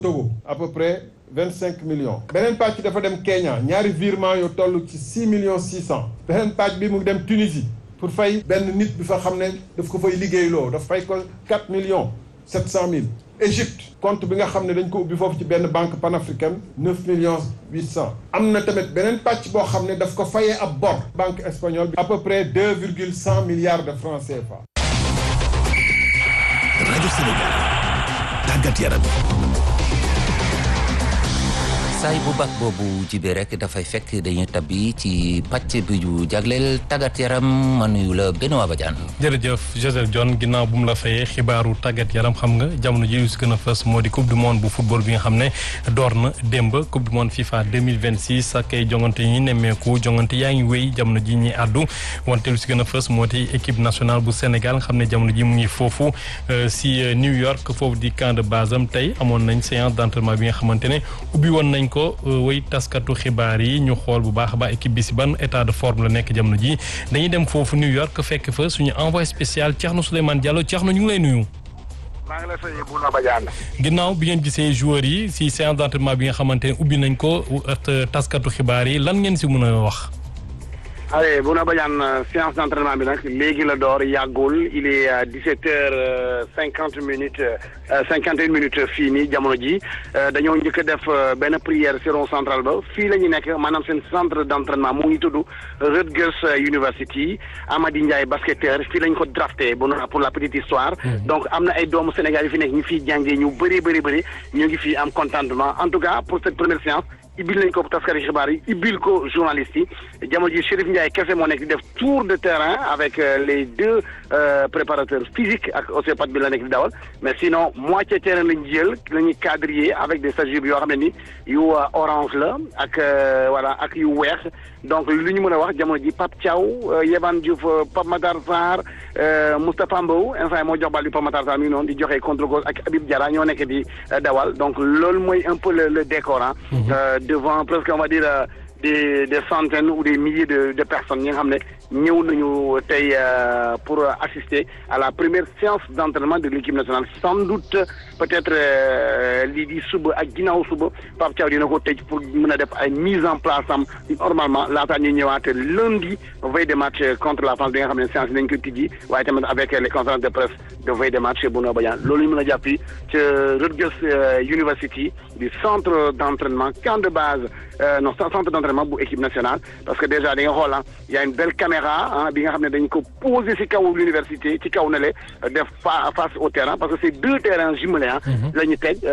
Togo à peu près vingt cinq millions beneen pàcc dafa dem Kenya ñaari virement yu toll ci six millions six cent beneen pàcc bi mu dem Tunisie pour fay benn nit bi fa xam ne daf ko fay liggéeyloo daf fay ko quatre millions sept cent mille Égypte compte bi nga xam ne dañ ko ubbi foofu ci benn banque panafricaine neuf millions huit cent am na tamit beneen pàcc boo xam ne daf ko fayee ab bor banque espagnole bi à peu près deux virgule cent milliards de francs CFA. rajo Sénégal tàggat yaram. saay bu baax boobu jibee rek dafay fekk dañuy tabbi ci pàcc bi ñu jagleel tàggat yaram ma nuyu la Benoît Badiane. jërëjëf Joseph John ginnaaw bu mu la fayee xibaaru tàggat yaram xam nga jamono ji si gën a fës moo di coupe du monde bu football bi nga xam ne door na démb coupe du monde FIFA 2026 ak ay jongante yi nemmeeku jongante yaa ngi wéy jamono ji ñuy àddu wante lu si gën a fës moo di équipe nationale bu Sénégal nga xam ne jamono ji mu ngi foofu si New York foofu di camp de base am tey amoon nañ séance d'entraînement bi nga xamante ne ubbi woon nañ ko way taskatu xibaar yi ñu xool bu baax a baax équipe bi si ban état de forme la nekk jamono ji dañuy dem foofu New York fekk fa suñu envoyé spécial Thierno Souleymane Diallo Thierno ñu ngi lay nuyu. maa ngi lay fay Bouna Badiane. ginnaaw bi ngeen gisee joueurs yi si séance d'entraînement bi nga xamante ne ubbi nañ ko taskatu xibaar yi lan ngeen si mën a wax. allez Bouna Badiane séance d'entraînement bi nag léegi la door yàggul il est dix-sept heures cinquante minutes cinquante et une minutes fii nii jamono ji dañoo njëkk a def benn prière ci rond central ba fii la ñu nekk maanaam seen centre d'entraînement mu ngi tudd Rutgers University Amady Ndiaye basketteur fii lañ ko drafté bu pour la petite histoire donc am na ay doomu Sénégal yi fi nekk ñu fiy jàngee ñu bëri bëri bëri ñu ngi fii am contentement en tout cas pour cette première séance ibil nañ ko taskari xibaar yi ibil ko journalistes yi jamono ji Chérif Ndiaye kese moo nekk di def tour de terrain avec les deux préparateurs physiques ak ostéopathe bi la nekk di dawal mais sinon moitié terrain lañ jël la ñuy quadriller avec des stagiaires yoo xam ne ni yu orange la ak voilà ak yu weex donc lu ñu mën a wax jamono ji Pape Thiaw Yehvan Diouf Pape Matar Sarr Moustapha Mbow instant moo jox bal bi Pape Matar Sarr mi ngi noonu di joxe contre gauche ak Habib Diarra ñoo nekk di dawal donc loolu mooy un peu le le décor ah. devant presque on va dire des des centaines ou des milliers de de personnes ñi nga xam ne ñëw nañu tey pour assister à la première séance d'entraînement de l'équipe nationale sans doute peut-être lii di suba ak ginnaaw suba Pape Thiaw dina ko tëj pour mën a def ay mise en place am normalement laataa ñuy ñëwaat lundi veille de match contre la France bi nga xam ne séance yi nañ ko tijji waaye tamit avec les conférences de presse de veille de match Bouna Badiane loolu ñu mën a jàppi ca Rutgers University du centre d'entraînement camp de base non centre d'entraînement bu équipe nationale parce que déjà da nga xool ah y a une belle caméra ah bi nga xam ne dañ ko posé ci kaw l'université ci kaw na le def face au terrain parce que c'est deux terrains jumelés ah la ñu teg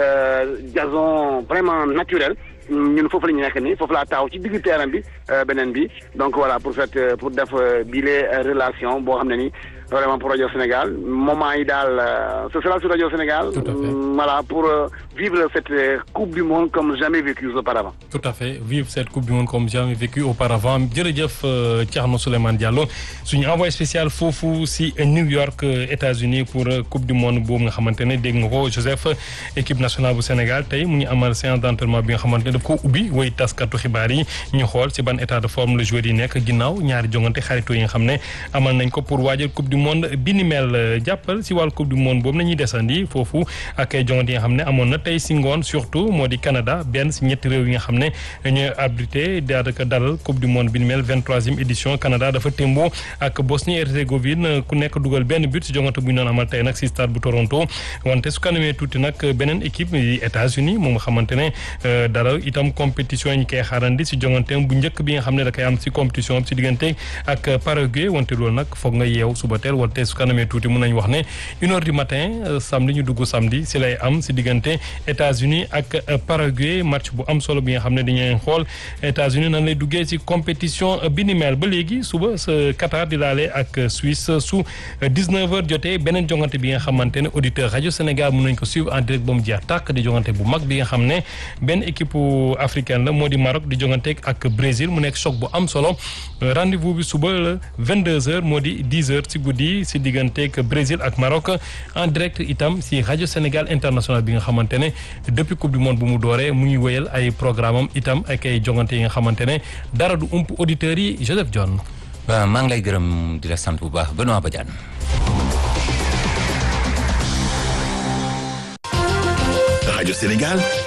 gazon vraiment naturel ñun foofu la ñu nekk nii foofu laa taaw ci diggu terrain bi beneen bi donc voilà pour fait pour def bile relation boo xam ne ni vraiment pour Radio Sénégal moment yi daal ce sera sur Radio Sénégal voilà pour vivre cette coupe du monde comme jamais vécu auparavant tout à fait vivre cette coupe du monde comme jamais vécu auparavant jërëjëf Thierno Souleymane Diallo suñu envoyé spécial foofu si New York États-Unis pour coupe du monde boobu nga xamante ne dégg nga ko Joseph équipe nationale bu Sénégal tey mu ngi amal séance d'entraînement bi nga xamante ne daf ko ubbi woy taskatu xibaar yi ñu xool si ban état de forme le joueur yi nekk ginnaaw ñaari jongante xaritoo yi nga xam ne amal nañ ko pour waajal coupe du monde bi ni mel jàppal si wàllu coupe du monde boobu nañuy desandi foofu ak ay jongante yi nga xam ne amoon na tey si ngoon surtout moo di Canada benn si ñetti réew yi nga xam ne ñooy abrité daanaka dalal coupe du monde bi ni mel vingt-troisième édition Canada dafa témboo ak Bosnie Herzégovine ku nekk dugal benn but si jongante bu ñu doon amal tey nag si stade bu Toronto wante su kanamee tuuti nag beneen équipe yi États-Unis moom nga xamante ne dalal itam compétition yi ñu koy xaarandi si jonganteem bu njëkk bi nga xam ne da koy am si compétition si diggante ak Paraguay wante loolu nag foog nga yeew suba teel wante su kanamee tuuti mun nañu wax ne une heure du matin samedi ñu dugg samedi si lay am si diggante États-Unis ak Paraguay match bu am solo bi nga xam ne dañuy xool États-Unis nan lay duggee si compétition bi ni mel ba léegi suba sa Qatar di laale ak Suisse su 19h jotee beneen jongante bi nga xamante ne auditeur rajo Sénégal mun nañ ko suivre en direct ba mu jeex tàkk di jongante bu mag bi nga xam ne benn équipe africaine la moo di Maroc di jongante ak Brésil mu nekk choc bu am solo rendez-vous bi suba la 22h moo di 10h si guddi si digganteeg Brésil ak Maroc en direct itam si rajo Sénégal international bi nga xamante ne depuis coupe du monde bu mu dooree mu ngi wéyal ay programme am itam ak ay jongante yi nga xamante ne dara du ump auditeurs yi Joseph John. waaw maa ngi lay gërëm di la sant bu baax Benoît Badiane. rajo Sénégal